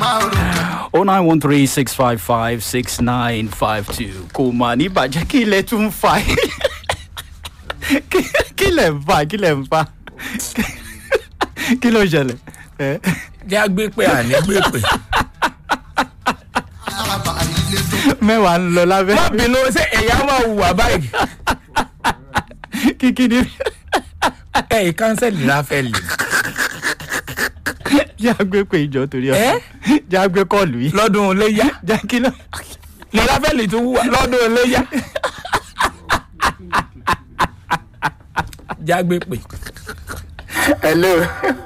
oh nine one three six five five six nine five two kò mà ní bàjẹ́ kí ilẹ̀ tún ń fa Kí- kí lẹ̀ ń fa kí lẹ̀ ń fa kí ló ń ṣẹlẹ̀ ẹ jẹ́ àgbé pé àní gbé pé. mẹ́wàá ń lọ lábẹ́ má bínú ṣé ẹ̀yà máa hùwà báyìí. kíkí ni ẹ̀yìn kánsẹ́lì ráfẹ́lì. jẹ́ àgbẹ̀ pé ìjọ torí ọ Ẹ́? jẹ́ àgbẹ̀ kọ́ọ̀lù yìí lọ́dún iléyà jẹ́ kí ló ní ráfẹ́lì tó hùwà lọ́dún iléyà. jẹ́ àgbé pé. hello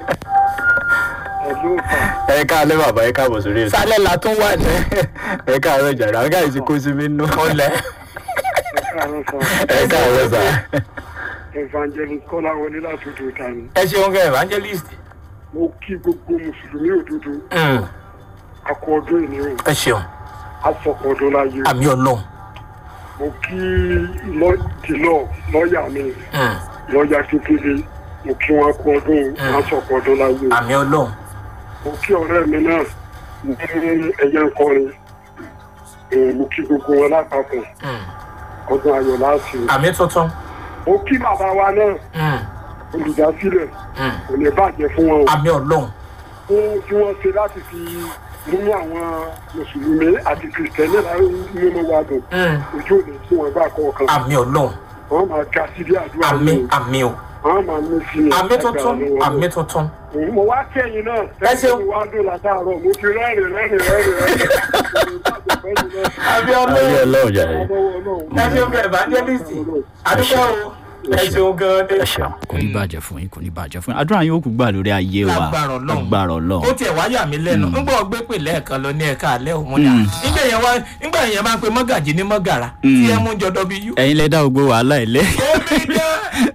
ẹ̀lú ìfà ẹ káàlẹ́ bàbá ẹ káàbọ̀ sórí ètò sálẹ̀ la tún wà ní. ẹ káàárọ̀ jàrá ọgá yìí ti kó sí mi nù ọlẹ̀. ẹ̀ka àrùn sọ ẹ káàárọ̀ sà evangelist kọ́láwọlé látòdò ìtàní. ẹ ṣeun kẹ́ evangelist. mo kí gbogbo mùsùlùmí òdodo Mm, akọ ọdún ìníwò ẹ ṣeun asọ̀kọ̀ ọdún láyé àmì ọlọ́run. mo kí lọ́dìlọ́ lọ́ọ̀yà mi Mm, lọ́ọ̀yà kékeré mo kí wọn kọ ọdún asọ̀kọ̀ ọdún láyé àmì ọlọ́run. mo kí ọ̀rẹ́ mi náà ní ẹ̀yẹ nkọrin Eh, mo kí gbogbo wọn lápapọ̀ Mm, ọdún ayọ̀ láti àmì tuntun. mo kí bàbá wa náà Mm, olùdásílẹ̀ mm, kò ní bàjẹ́ fún wọn o. àmì ọlọ́run. fún tí wọ́n ṣe láti fi mú àwọn mùsùlùmí àti kìrìtẹ́nì nínú wa dùn Mm, ojú òní tí wọ́n gbà kọ̀ọ̀kan àmì ọlọ́run. wọ́n máa ga sí bí àdúrà àmì ní àmì o. wọ́n máa ní sí i àmì tuntun àmì tuntun. mo wá kẹ́yìn náà Ẹ ṣeun. mo wá dùn látàárọ̀ mo ti rẹ́rìn rẹ́rìn rẹ́rìn rẹ́rìn àmì ayé ọlọ́run jàre ẹ ṣeun kẹ́ evangelist. àdúgbò o. ẹ ṣeun gan-an ẹ dé. ṣeun kò ní bàjẹ́ fún yín kò ní bàjẹ́ fún yín àdúrà yín ó kú gbà lórí ayé wa lágbára ọlọ́run agbára ó ọlọ́run tiẹ̀ wá yà mí lẹ́nu ńgbà ọgbẹ́ pè lẹ́ẹ̀kan lọ ní ẹ̀ka alẹ́ òun ni à nígbà yẹn wá nígbà yẹn máa pe mọ́gàjì ní mọ́gàrà tí ẹ mú jọ dọ́bí yú. ẹ̀yin lẹ dá gbogbo wàhálà ẹ̀ lẹ́ ó bí dá